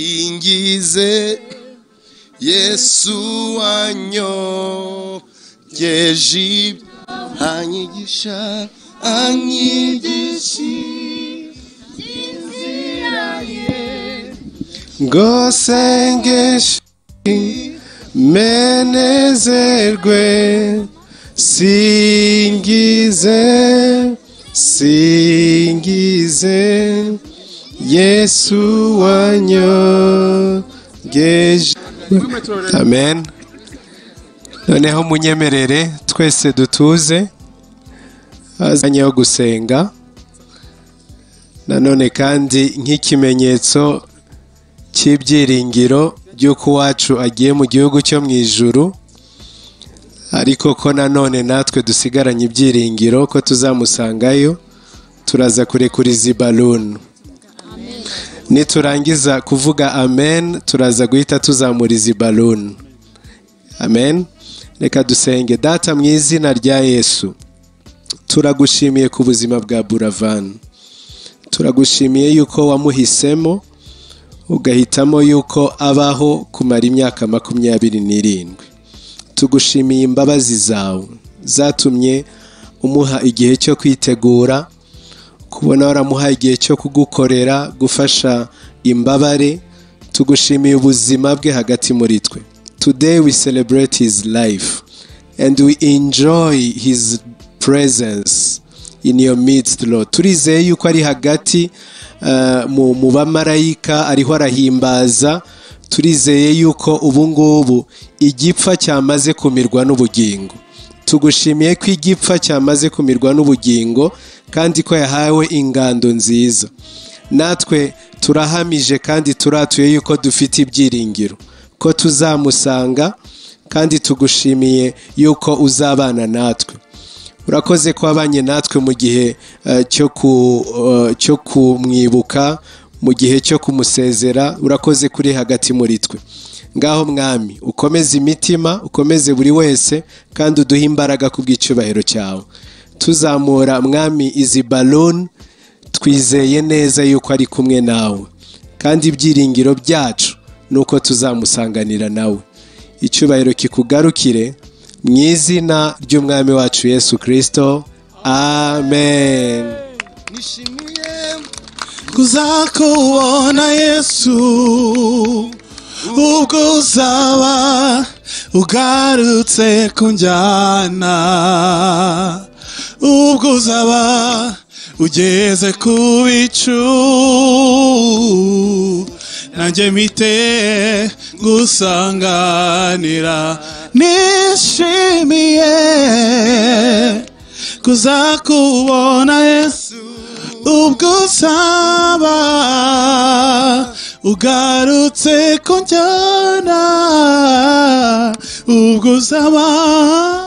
singize yesu wanyogeje ibyo anyigisha anyigisha inzira ye ngo sengeshe menezerwe singize singize yesu wanyogeje amen noneho munyemerere twese dutuze azanyeho gusenga nanone kandi nk'ikimenyetso cy'ibyiringiro by'uko uwacu agiye mu gihugu cyo mu ijuru ariko ko nanone natwe dusigaranye ibyiringiro ko tuzamusangayo turaza kurekuriza ibaluni niturangiza kuvuga amen turaza guhita tuzamura izi baloni amen reka dusenge data mu izina rya yesu turagushimiye ku buzima bwa buravani turagushimiye yuko wamuhisemo ugahitamo yuko abaho kumara imyaka makumyabiri n'irindwi tugushimiye imbabazi zawe zatumye umuha igihe cyo kwitegura kubona waramuhaye igihe cyo kugukorera gufasha imbabare tugushimiye ubuzima bwe hagati muri twe today we celebrate his life and we enjoy his presence in your midst lord turizeye yuko ari hagati mu bamarayika ariho arahimbaza turizeye yuko ubu ngubu igipfa cyamaze kumirwa n'ubugingo tugushimiye ko igipfa cyamaze kumirwa n'ubugingo kandi ko yahawe ingando nziza natwe turahamije kandi turatuye yuko dufite ibyiringiro ko tuzamusanga kandi tugushimiye yuko uzabana natwe urakoze ko wabanye natwe mu gihe cyo kumwibuka mu gihe cyo kumusezera urakoze kuri hagati muri twe ngaho mwami ukomeze imitima ukomeze buri wese kandi uduhe imbaraga ku bw'icyubahiro cyawe tuzamura mwami izi baloni twizeye neza yuko ari kumwe nawe kandi ibyiringiro byacu ni uko tuzamusanganira nawe icyubahiro kikugarukire mu izina ry'umwami wacu yesu kirisito amen nishimiye kuzakubona yesu ubwo uzaba ugarutse kunjyana ubwo uzaba ugeze ku bicu nanjye mite gusanganira nishimiye kuzakubona yesu ubwo uzaba ugarutse kunjyana ubwo uzaba